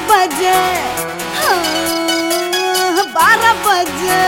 बजे हाँ, बारह बजे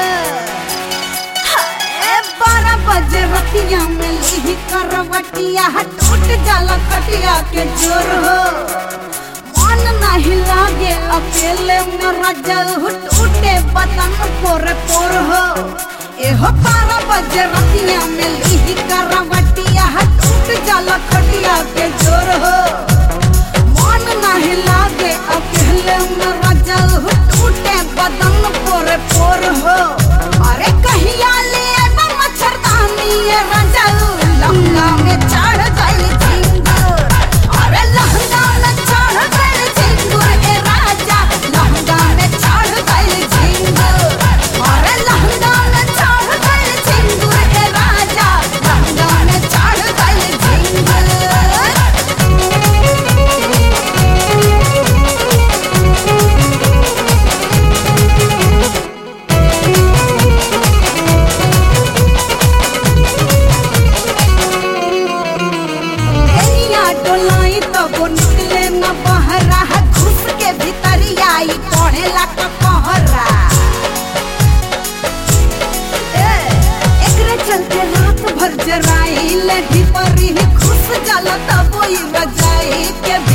हाय, बारह बजे रतिया में ली करवटिया टूट जाला कटिया के जोर हो मन नहीं लागे अकेले में रजल टूटे बदन पोर पोर हो एहो बारह बजे रतिया में ली करवटिया टूट जाला कटिया के जोर हो मन नहीं लागे अकेले में रजल टूटे बदन पोर पोर हो अरे कहिया ले बा मच्छरदानी ये रजल लहंगा में चढ़ गई झिंगुर अरे लहंगा में चढ़ गई झिंगुर ए राजा लहंगा में चढ़ गई झिंगुर अरे लहंगा में चढ़ गई झिंगुर ए राजा लहंगा में चढ़ गई झिंगुर कनिया डोलाई तब निकले न बहरा घुस के भीतरिया आई पढ़ेला क कहरा ए, एकरे चलते रात भर जराई ले ढिपरी घुस जाला तब ई रजाई के